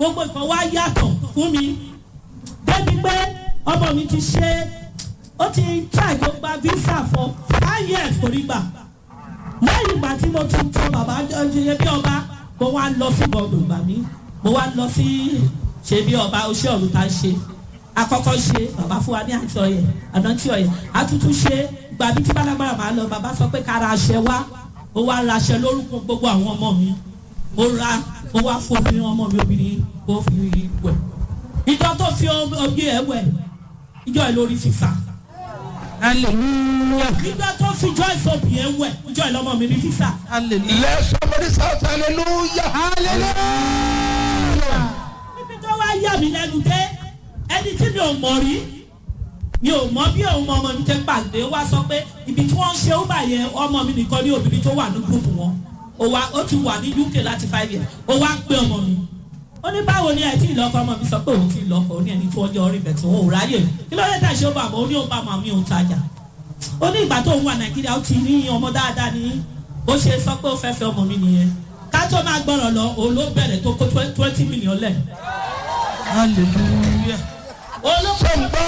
gbogbo nǹkan wá yàtọ̀ fún mi débi pé ọmọ mi ti ṣe ó ti try tó gba visa for five years kò rí gbà lẹ́yìn ìgbà tí mo tún tọ bàbá ṣe bí ọba mo wá lọ sí bọ́ọ̀lù ìgbà mi mo wá lọ sí ṣe bí ọba oṣù ọ̀run tá a ṣe akọ́kọ́ ṣe bàbá fún wa ní àti ọ̀yẹ̀ ànántí ọ̀yẹ̀ àtútù ṣe gbàbí tí bálágbára máa lọ bàbá sọ pé ká ra aṣẹ wá ó wá ra aṣẹ lórúkọ gbogbo àwọn ọmọ mi ó ra ó wá fún obìnrin ọmọ mi obìnrin kó fi wẹ̀ ìjọ tó fi ojú ẹ wẹ̀ ìjọ ẹ lórí fífa hallelujah ìjọ tó fi joyce obì ẹ wẹ̀ ìjọ ẹ lọ́mọ mi ní fífa hallelujah Let somebody shout hallelujah. hallelujah níbi tó wá yà mí lẹ́nu dé ẹni tí mi ò mọ̀ rí mi ò mọ bí òun ọmọ mi tẹ́ pàdé wá sọ pé ibi tí wọ́n ń ṣe ó bà yẹn ọmọ mi nìkan ní obìnrin tó wà ní gúrùpù wọn ó wá ó ti wà ní uk láti five years ó wá pé ọmọ mi ó ní báwo ni ẹ tí ì lọ́kọ ọmọ mi sọ pé òun ti lọ́kọ ó ní ẹni tí wọ́n jẹ́ orí bẹ̀ tí wọ́n ò ráyè kí ló dé tà ṣe ó bà mọ́ ó ní òun bá mọ́ mi òun tajà ó ní ìgbà tó ń wà nàìjíríà ó ti ní ọmọ dáadáa ní bó ṣe sọ pé ó fẹ́ fẹ́ ọmọ mi nìyẹn ká tó máa gbọ́rọ̀ lọ òun ló bẹ̀rẹ̀ tó kó twenty million lẹ̀ hallelujah olóko Sọ̀ngbà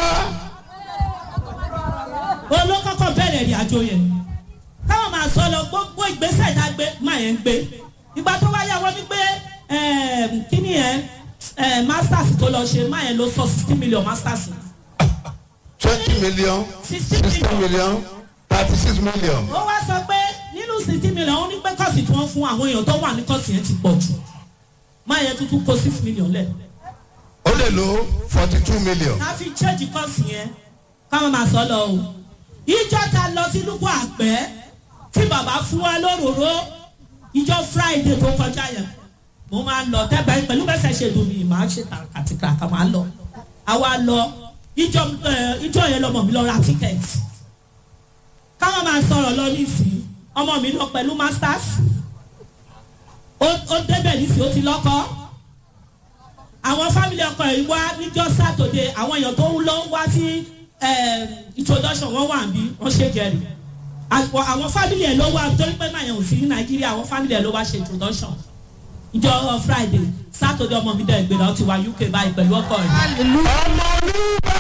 olókọ́kọ́ bẹ̀rẹ̀ ìrìn àjò yẹn káwọn máa sọ lọ gbogbo ìgbésẹ̀ tá a gbé máa yẹn ń gbé ìgbà tó wáyà wọ́n ní pé kíní yẹn eh, masters tó lọ ṣe máa yẹn ló sọ sixty million masters twenty million sixty sixty million million thirty six million. ó wá sọ pé nínú sixty million ó ní pé kọ́ọ̀sì tí wọ́n fún àwọn èèyàn tó wà ní kọ́ọ̀sì yẹn ti pọ̀ jù máa yẹn tuntun kó six million lẹ̀ ó lè lo forty two million. ká fi change kọ́ọ̀sì yẹn káwọn máa sọ lọ o ìjọ ta lọ sí lúkọ àgbẹ̀ tí bàbá fún wa lóróró ìjọ friday tó kọjá yẹn mo máa ń lọ tẹ́gbẹ́ pẹ̀lú bẹ́sẹ̀ ṣe dùn mí màá ṣe kàtìkà kà máa lọ àwa lọ ìjọ ẹ, ìjọ yẹn lọmọ mi lọ ra tíkẹ́ẹ̀tì káwọn máa sọ̀rọ̀ lọ nísìnyí ọmọ mi lọ pẹ̀lú masters ó ó débẹ̀ nísìnyí ó ti lọ́kọ́ àwọn fámìlì ọkọ yìí wá níjọ́ sátọ̀dé àwọn èèyàn tó ń lọ wá sí eh, introduction wọn wà bí wọ́n ṣe jẹ́rìí àwọn àwọn fámìlì ẹ̀ ló wá torí pé màá yẹn ò sí ní nàìjíríà àwọn fámìlì ẹ̀ ló wá ṣe introduction ìjọ friday sátọ̀dé ọmọ mi dẹ̀ gbéra ó ti wá uk báyìí pẹ̀lú ọkọ rẹ̀ hallelujah ọmọ olúwa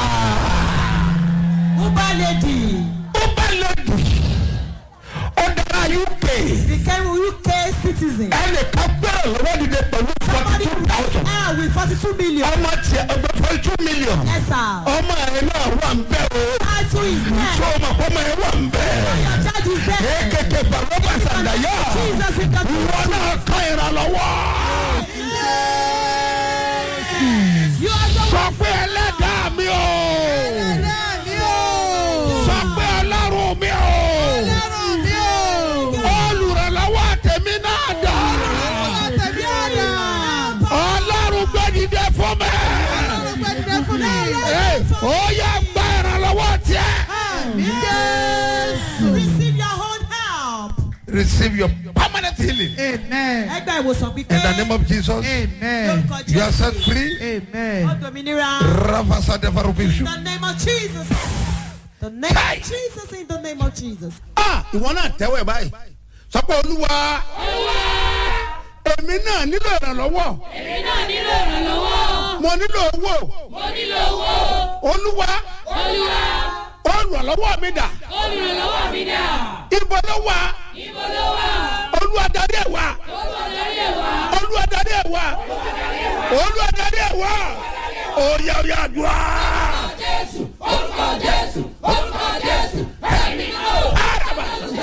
uber lady ó bá lè dùn ó dára uk became uk citizen ẹnì kan gbẹ́rẹ̀ lọ́wọ́ dìde pẹ̀lú forty somebody two thousand. ah with forty two million ọmọ tiẹ̀ ọgbẹ́ forty two million. yes sir ọmọ ẹ̀ náà wà ń bẹ́ o. title is ṣé there o mọ̀ kó ọmọ ẹ̀ wà ń bẹ́? your charge is there kéékèèké bàbá sàdáyà. jesus in the ìwọ náà kàn ìrànlọ́wọ́. you are the sọ pé ẹlẹ́dàá mi o. sọ pé ọlọ́run mi o. olùrànlọ́wọ́ tèmi náà dà. ọlọ́run gbẹ́dìde fún mi. Ẹ, ó yẹ gba ìrànlọ́wọ́ tiẹ̀. receive your own help. receive your permanent healing. amen. ẹgbẹ́ ìwòsàn pípẹ́. in the name of Jesus. amen. you are set free. amen. ọ̀dọ̀mìnira. ravasa devarubishu. in the name of jesus. the name Kai. of jesus in the name of jesus. ah ìwọ náà tẹ́wọ̀ ẹ̀ báyìí sọ pé olúwa èmi náà nílò ìrànlọ́wọ́ èmi náà nílò ìrànlọ́wọ́. mo nílò owó mo nílò owó. olúwa olúwa olùrànlọ́wọ́ mi dà olùrànlọ́wọ́ mi dà. ibo ló wà ibo ló wà. olúwa darí ẹ̀ wá olúwa darí ẹ̀ wá. olúwa darí ẹ̀ wá olúwa darí ẹ̀ wá òòyà òòyà àdúrà jésù orúkọ jésù orúkọ jésù ẹ̀mí náà ò. àràbà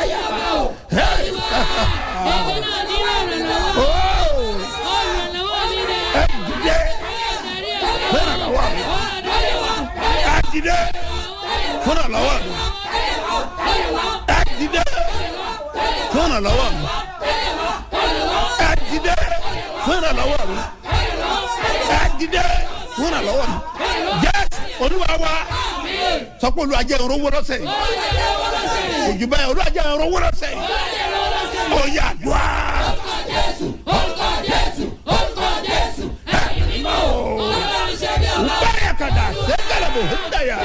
èmi náà nílò ìrànlọ́wọ́. ooo olùrànlọ́wọ́ mi dà. ẹ dìde darí ẹ̀ wá. fún ìrànlọ́wọ́ mi darí ẹ̀ wá. ẹ dìde fún ìrànlọ́wọ́ mi ẹ dìde fún ìrànlọ́wọ́ mi ẹ dìde fún ìrànlọ́wọ́ mi ẹ dìde fún ìrànlọ́wọ́ mi jésù olúwa wa sọ pé olúwa jẹ́ ìrànwọ́ lọ́sẹ̀ yìí òjò báyìí olúwa jẹ́ ìrànwọ́ lọ́sẹ̀ yìí ó yà dùá orúkọ jésù orúkọ jésù ẹ̀mí náà ò. ọlọ́run ṣe bí ọba. báyà kàdà sẹ́kẹ̀lẹ̀ bò ń dàyà.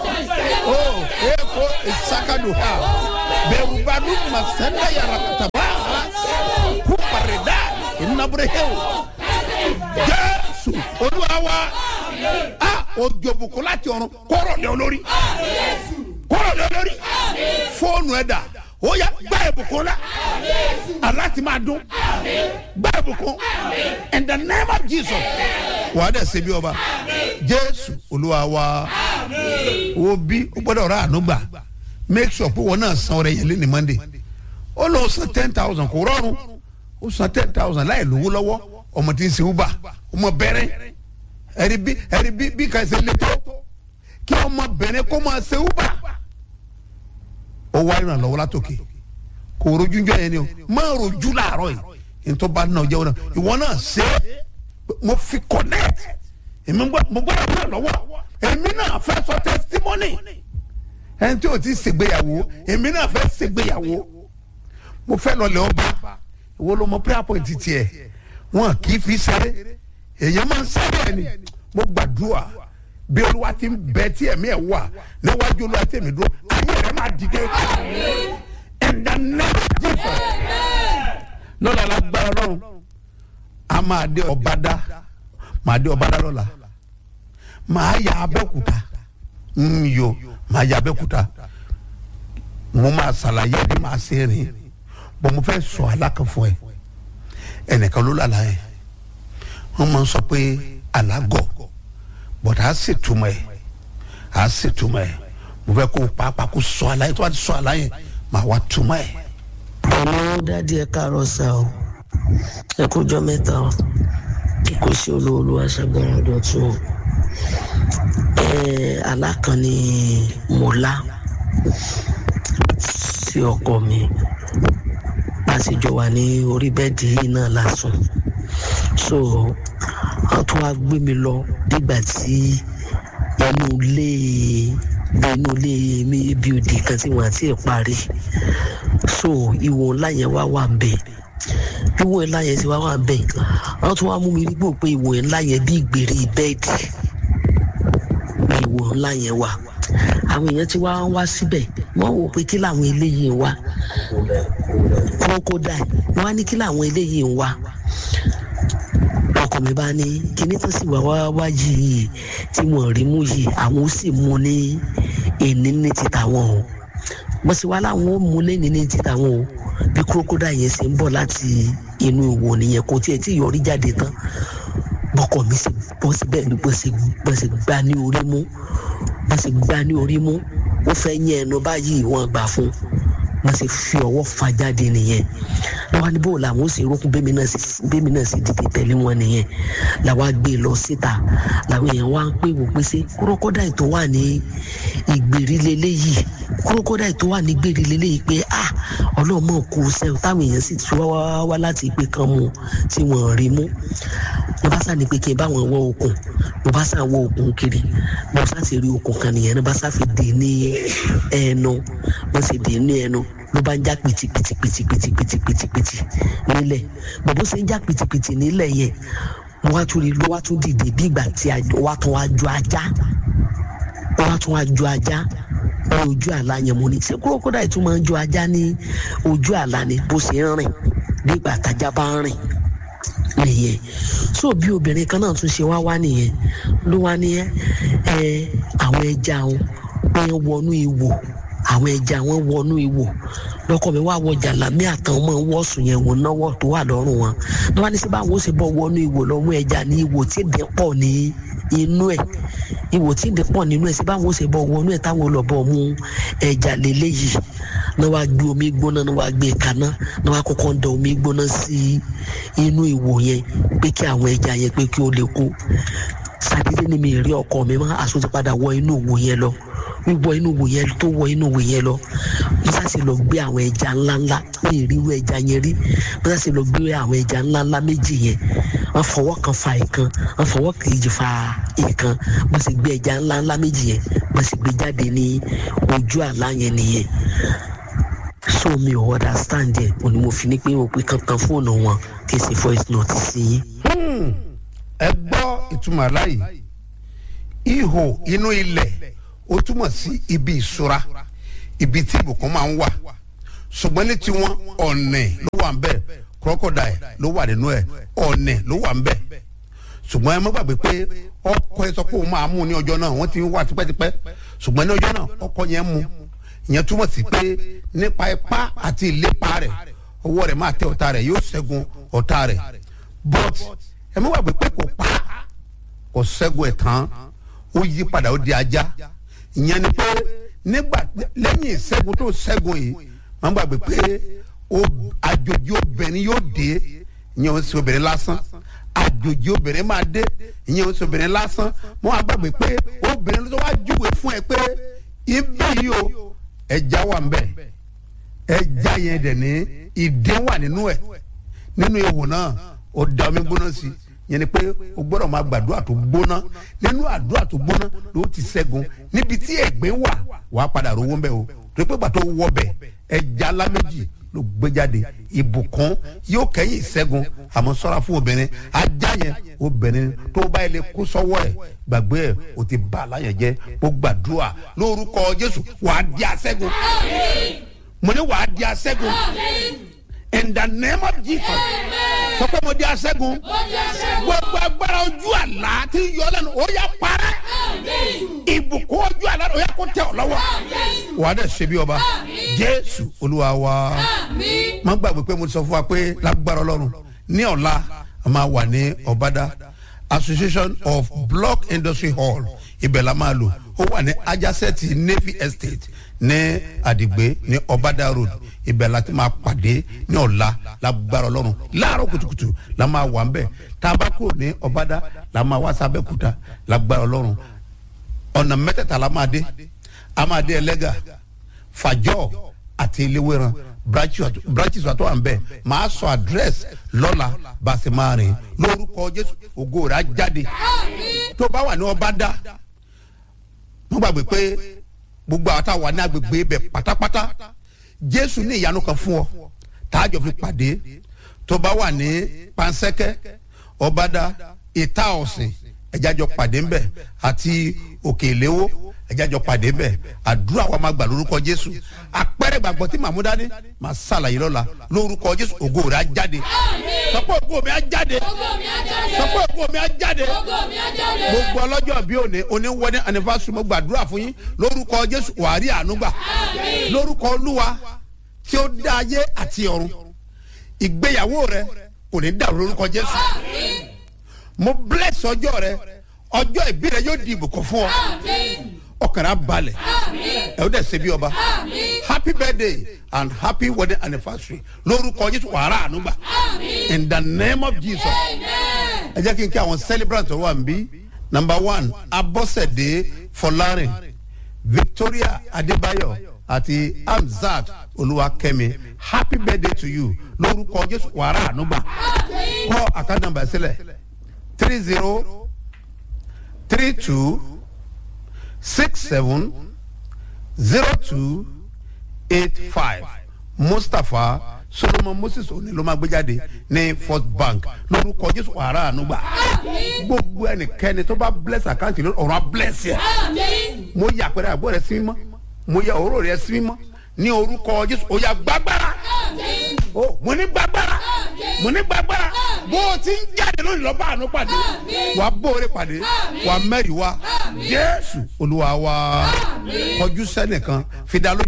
Oh, eko isakadu ha. Berubadu masenda ya rakataba. nàbúrẹ́hẹ́ o jésù olúwa wa a òjò bùkún láti ọ̀run kọ́rọ̀ lé olórí kọ́rọ̀ lé olórí fóònù ẹ̀dá ó yá gbá ìbùkún la aláti máa dún gbá ìbùkún in the name of jesus wà á dẹ̀ ṣe bí ọba jésù olúwa wa wo bí ó gbọ́dọ̀ rà àánú gbà make sure pé wọn náà san ọrẹ yẹn lé ní monday ó lọ san ten thousand kò rọrùn ó san ten thousand láì lówó lọ́wọ́ ọmọ tí ń sin uber ọmọ bẹ̀rẹ̀ ẹ̀rí bí ẹ̀rí bí bí kàṣẹ lè tó kí ọmọ bẹ̀rẹ̀ kó máa ṣe uber ó wá ìrànlọ́wọ́ látòkè kò rojú jọ yẹn ni o má rojú làárọ̀ yìí nítorí bá náà jẹ́wọ́ náà ìwọ náà ṣe é mo fi connect èmi mo gbọ́dọ̀ náà lọ́wọ́ èmi náà fẹ́ sọ testimony ẹni tí o ti ṣègbéyàwó èmi náà fẹ́ ṣègbéyàwó mo fẹ́ lọlẹ̀ ọba ìwọ ló mọ prayer point tiẹ̀ wọn kì í fi ṣeré èèyàn máa ń sáré ẹni mo gbàdúrà bí olúwa ti ń bẹ tí ẹ̀mí ẹ̀ wà níwájú olúwa tí èmi dúró ayé rẹ̀ máa dìde in the name of Jesus lọ́la lágbára lọ́run a máa dé ọ̀bádá máa dé ọ̀bádá lọ́la máa yà abẹ́òkúta ń yo máa yà abẹ́òkúta mo máa ṣàlàyé bí máa ṣe rìn bọ́n mo fẹ́ sọ alákan fún ẹ ẹnìkan ló lálàá yẹn wọ́n máa ń sọ pé alágọ̀ bọ̀dá á sì túmọ̀ ẹ̀ á sì túmọ̀ ẹ̀ mo fẹ́ kó pàápàá kó sọ àlàyé tó bá ti sọ àlàyé máa wá túmọ̀ ẹ̀. ọ̀nà dádì ẹ káàárọ̀ sá o ẹ kújọ́ mẹ́ta o kò sí olóòlù aṣàgbára dọ̀tún o ẹ alákan ni mo lá sí ọkọ mi bá a sì jọ wà ní orí bẹ́ẹ̀dì yìí náà lásán so wọ́n tún wá gbé mi lọ nígbà tí inú ilé inú ilé mi bí odi kan tí wọ́n àti ẹ̀ parí so ìwò ńlá yẹn wá wà bẹ́ẹ̀ ìwò ńlá yẹn ti wá wà bẹ́ẹ̀ wọ́n tún wá mú mi nígbò pé ìwò ńlá yẹn bí ìgbèrè bẹ́ẹ̀dì ìwò ńlá yẹn wà àwọn èèyàn ti wá wá síbẹ̀ wọ́n wò pé kí làwọn eléyìí ń wá kókó dà wọ́n á ní kí làwọn eléyìí ń wá ọkọ mi bá ní kíní tó sì wá wá wá yìí tí wọn rí mú yìí àwọn ó sì mú ní èní ní ti tàwọn o mo sì wá láwọn ó mú lẹ́ni ní ti tàwọn o bí kúrókódà yẹn ṣe ń bọ̀ láti inú ìwò nìyẹn kò tiẹ̀ tí yọrí jáde tán bọ́kọ mi sì bọ́ síbẹ̀ ni bó ṣe bó ṣe gbá ní orí mú bó ṣe gbá ní orí mú ó fẹ́ yẹn ẹnu báyìí wọ́n gbà fún wọ́n sì fi ọwọ́ fa jáde nìyẹn lọ́wọ́ ní bó làwọn ó sì rókun bẹ́mi náà sì bẹ́mi náà sì dìde tẹ̀lé wọn nìyẹn làwọn á gbé lọ síta làwọn èèyàn wá ń pè wò pé ṣé kúrókódà tó wà ní ìgbèrí leléyìí kúrókódà tó wà ní ìgbèrí leléyìí pé ah ọlọ́mọ kù sẹ́wọ̀ táwọn èèyàn sì ti wá wá wá láti ìpè kan mu tí wọ́n rí mú mo bá sá ní pé kí n bá wọn wọ okùn mo bá sá wọ okùn kiri mo sá sì rí okùn kan nìyẹn mo bá sá fi dè ní ẹnu mo sì dè ní ẹnu ló bá ń já pìtìpìtìpìtìpìtìpìtìpìtì nílẹ̀ bàbá ṣe ń já pìtìpìtì nílẹ̀ yẹn mo wá tún rí ló wá tún dìde bí ìgbà tí wá tún wá ju ajá ó wá tún wá ju ajá ní ojú àlá yẹn mo ní ṣé kúrókódà yìí tún máa ń ju ajá ní ojú àlá ni bó ṣe ń rìn bí ìgbà tájá bá ń rìn nìyẹn so bí obìnrin kan náà tún ṣe wá wá nìyẹn ló wá ní ẹ àwọn ẹja wọn wọnú ìwò àwọn ẹja wọn wọnú ìwò lọkọ mi wá wọ jàlámí àtàwọn ọmọ wọ́ọ̀sùn yẹn wọn náwó tó wà lọ́rùn wọn ní wọn ní sí báwọn ó sì bọ́ wọnú ìwò lọ́wọ́ ẹja ní ìwò tí ìdẹ́ pọ̀ ní inú ẹ̀ ìwò tí ìdẹ́ pọ̀ nínú ẹ̀ sí báwọn ó sì bọ́ wọnú ẹ̀ táwọn olùbọ̀ mú ẹja lélẹ́yìí ní wàá gbé omi gbóná ní wàá gbé kaná ní wàá kọ́kọ́ da omi gbóná sí inú ìwò yẹn pé kí àwọn ẹja yẹn pé kí ó lè kú sàdédé ni mi rí ọkọ mi mọ́ àsùn ti padà wọ inú ìwò yẹn lọ wíwọ inú ìwò yẹn tó wọ inú ìwò yẹn lọ mo sá sì lọ gbé àwọn ẹja ńláńlá ní ìrírú ẹja yẹn rí mo sá sì lọ gbé àwọn ẹja ńláńlá méjì yẹn wọ́n fọwọ́ kan fa ìkan wọ́n fọwọ́ kejì fa ìkan mo sì gbé ẹja ńláńlá méjì yẹn mo sì gbé jáde ní ojú àlá yẹn nìyẹn so mi ò understand yẹn òní mo fi ní pé o pé kankan fóònù wọn kì í ṣe voice note sí yín. ẹ gbọ́ ìtumọ̀ aláyè ihò inú ilẹ̀ ó túmọ̀ sí ibi ìṣúra ibi tí ìbùkún máa ń wà ṣùgbọ́n ní tiwọn ọ̀nẹ̀ ló wà ń bẹ̀ crocodile ló wà nínú ẹ̀ ọ̀nẹ̀ ló wà ń bẹ̀ ṣùgbọ́n ẹ má gbàgbé pé ọkọ ẹ sọ pé òun máa mú ní ọjọ́ náà wọ́n ti wà tipẹ́tipẹ́ ṣùgbọ́n ní ọjọ́ náà ọkọ yẹn mú ìyẹn túmọ̀ sí pé nípa ipá àti ìlépa rẹ̀ ọwọ́ rẹ̀ máa tẹ ọ̀tá rẹ̀ yóò ṣẹ́gun ọ̀tá rẹ̀ but ẹ má gbàgbé pé kò pa kò ṣẹ́gun ẹ̀ tán ó yí padà ó di ajá ìyẹn ni pé nígbà lẹ́yìn ìṣẹ́gun tó ṣẹ́gun yìí má gbàgbé pé ó- àjòjì obìnrin yóò dé ìyẹn ò sí obìnrin lásán àjòjì obìnrin máa dé ìyẹn ò sí obìnrin lásán mo wá gbàgbé pé obìnrin ló wá júwe fún ẹ pé ibi yìí o ẹja wà ń bẹ ẹja yẹn dẹ̀ ní ìdè wà nínú ẹ̀ nínú ewu náà ó da omi gbóná sí i yẹn ni pé o gbọ́dọ̀ máa gbàdúrà tó gbóná nínú àdúrà tó gbóná ló ti ṣẹ́gun níbi tí ẹ̀gbẹ́ wà wàá padà rówó ń bẹ̀ o tó pé gbàtọ́ wọ bẹ̀ ẹja ńlá méjì ló gbé jáde ìbùkún yóò kẹ́yìn ìṣẹ́gun àmọ́ sọ́ra fún obìnrin ajá yẹn obìnrin tó bá yẹ lè kó sọ́wọ́ ẹ̀ gbàgbé ẹ̀ o ti bá a láyẹ̀ jẹ́ mo gbàdúrà lórúkọ Jésù wàá di aṣẹ́gun mo ní wàá di aṣẹ́gun in the name of Jesus sọ pé mo di aṣẹ́gun gbogbo agbára ojú àlá tí yọ lẹ́nu ó yá parẹ́ ìbùkún ojú àlá ó yá kó tẹ̀ ọ́ lọ́wọ́ wàá dẹ̀ ṣe bí ọba Jésù Olúwa wa má gbàgbé pé mo ti sọ fún wa pé lágbára Ọlọ́run ní ọ̀la a máa wà ní Ọ̀bádà Association of Block Industry Hall ibẹ̀ la máa lò ó wà ní adjacent Navy Estate ní Àdìgbé ní Ọ̀bádà Road ibẹ̀ la ti máa pàdé ní ọ̀la lágbára Ọlọ́run láàárọ̀ kùtùkùtù la máa wà ń bẹ̀ tá a bá kúrò ní Ọ̀bádà la máa wá sábẹ́kúta lágbára Ọlọ́run ọ̀nà mẹ́tẹ̀ẹ̀ta la máa dé a máa dé ẹlẹ́gà fàjọ́ àti eléwéran branches wa tó wà ń bẹ̀ máa sọ àdírẹ́sì lọ́la bá a sì máa rìn lórúkọ Jésù ògo rẹ̀ á jáde tó bá wà ní Ọbádà wọ́n gbàgbé pé gbogbo àwọn táwa ní agbègbè ibẹ̀ pátápátá Jésù ní ìyanu kan fún ọ tààjọ fi pàdé tó bá wà ní Pansẹ́kẹ́ Ọbádà ìta ọ̀sìn ẹ̀jájọ pàdé ńbẹ̀ àti òkè ìléwó ẹ̀jájọ pàdé ńbẹ̀ àdúrà wa máa gbà lórúkọ Jésù àpẹẹrẹ gbàgbọ́ tí màmú dání máa ṣàlàyé lọ́la lórúkọ Jésù ògo rẹ̀ á jáde sọpọ́ ògo mi á jáde sọpọ́ ògo mi á jáde gbogbo ọlọ́jọ́ bí òní òní wedding anniversary mo gbàdúrà fún yín lórúkọ Jésù wàá rí àánú gbà lórúkọ Olúwa tí ó dá ayé àti ọ̀run ìgbéyàwó rẹ kò ní dàrú lórúkọ Jésù mo bless ọjọ́ rẹ ọjọ́ ìbí rẹ yóò di ìbùkún fún ọ ọkàn rẹ á balẹ̀ ẹ ó dẹ̀ ṣe bí ọba happy birthday and happy wedding anniversary lórúkọ Jésù wàrà ànúgbà in the name of Jesus ẹ jẹ́ kí n kí àwọn celebrant tó wà níbí number one Abọ́sẹ̀dé Fọlárin Victoria Adébáyọ̀ àti Hamzat Olúwakẹ́mi happy birthday to you lórúkọ Jésù wàrà ànúgbà kọ àkáǹtì nàmbà sílẹ̀ three zero three two six seven zero two eight five Mustapha Solomon Moses òní ló máa gbé jáde ní First Bank lórúkọ Jésù wàrà ànúgbà gbogbo ẹnikẹ́ni tó bá bless àkáǹtì lórí ọ̀rọ̀ á bless yẹ mo yà àpẹẹrẹ àgbọ̀ rẹ sí mímọ́ mo yà òróró rẹ sí mímọ́ ní orúkọ Jésù ó yá gbàgbára ó mo ní gbàgbára mo ní gbàgbára bó o ti ń jáde lónìí lọ́ba àánú pàdé wà á bóore pàdé wà á mẹ́rìí wá Jésù Olúwa wa kọjú sẹ́nìkan fi dá lójú